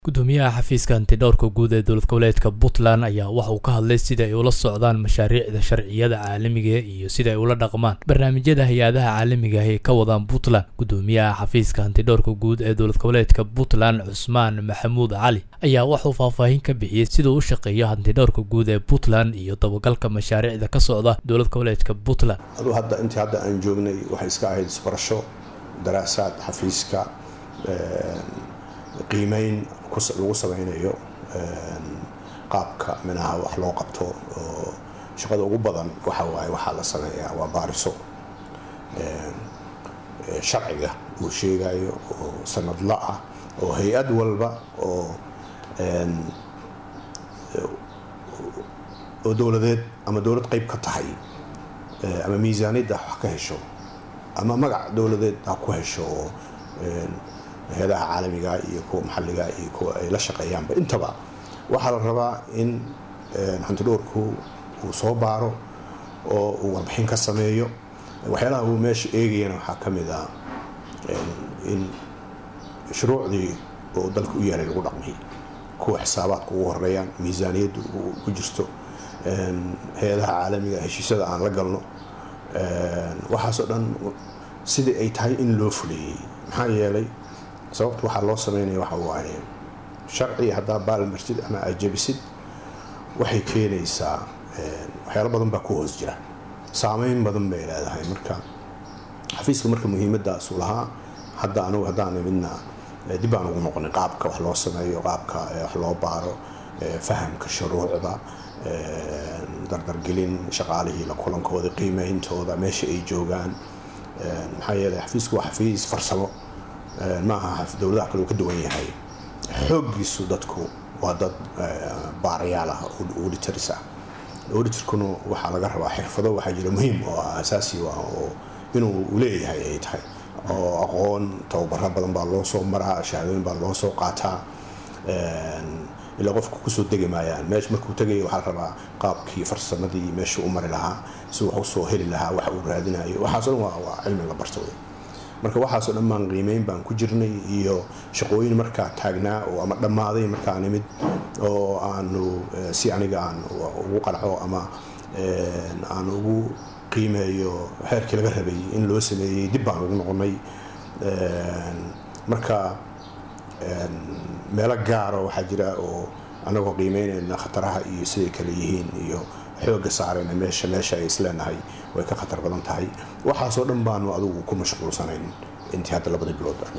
gudoomiyaha xafiiska antidhowrka guud ee dowlad goboleedka puntland ayaa waxa uu ka hadlay sida ay ula socdaan mashaariicda sharciyada caalamiga iyo sida ay ula dhaqmaan barnaamijyada hay-adaha caalamiga ah ee ka wadaan puntland gudoomiyaha xafiiska antidhowrka guud ee dowlad goboleedka puntland cusmaan maxamuud cali ayaa waxauu faahfaahin ka bixiyey siduu u shaqeeyo hantidhowrka guud ee puntland iyo dabagalka mashaariicda ka socda dowlad goboleedka puntland aduu hadda intii hadda aan joognay waxay iska ahayd isbarasho daraasaad xafiiska qiimeyn lagu samaynayo qaabka minaha wax loo qabto oo shaqada ugu badan waxa waaye waxaa la sameeyaa waa baariso sharciga uu sheegayo oo sanadla ah oo hay-ad walba oo oo dowladeed ama dowlad qeyb ka tahay ama miisaaniyadda wax ka hesho ama magac dowladeed ha ku hesho oo hay-adaha caalamiga iyo kuwa maxalliga iyo kuwa ay la shaqeeyaanba intaba waxaa la rabaa in hantidhowrku uu soo baaro oo uu warbixin ka sameeyo waxyaalaha uu meesha eegayana waxaa ka mid ah in shuruucdii oo dalka u yaalay lagu dhaqmay kuwa xisaabaadka ugu horeeyaan miisaaniyaddu ku jirto hay-adaha caalamiga heshiisyada aan la galno waxaasoo dhan sidii ay tahay in loo fuleeyey maxaa yeelay sababta waxaa loo sameynaya waxa waaye sharci haddaa baalmartid ama ajabisid waxay keenaysaa waxyaalo badan baa ku hoos jira saameyn badan bay leedahay marka xafiiska marka muhiimadaasu lahaa hadda anugu haddaan midna dib aan ugu noqonay qaabka wax loo sameeyo qaabka wax loo baaro fahamka shuruucda dardargelin shaqaalihii la kulankooda qiimeyntooda meesha ay joogaan maxaa yeelay xafiisku waa xafiis farsamo ma aha dowladaha kale uu ka duwan yahay xooggiisu dadku waa dad baarayaal ah auditors ah auditorkuna waxaa laga rabaa xirfado waxaa jira muhiim oo ah asaasi ah oo inuu leeyahay ay tahay oo aqoon tababaro badan baa loo soo maraa shahaadooyin baa loo soo qaataa ilaa qofku kusoo degi maayaan meesha markuu tegaya waxaa la rabaa qaabkii farsamadii meesha u mari lahaa si wax usoo heli lahaa wax uu raadinayo waxaaso dhan waa cilmi la barto marka waxaasoo dhan baan qiimeyn baan ku jirnay iyo shaqooyin markaa taagnaa oo ama dhammaaday markaa nimid oo aanu si aniga aan ugu qanco ama aan ugu qiimeeyo xeerkii laga rabay in loo sameeyey dib baan ugu noqonay marka meelo gaaro waxaa jira oo anagoo qiimeynayna khataraha iyo siday kale yihiin iyo xooga saarayna meesha meesha ay isleenahay way ka khatar badan tahay waxaasoo dhan baanu adugu ku mashquulsanayn intii hadda labada bilood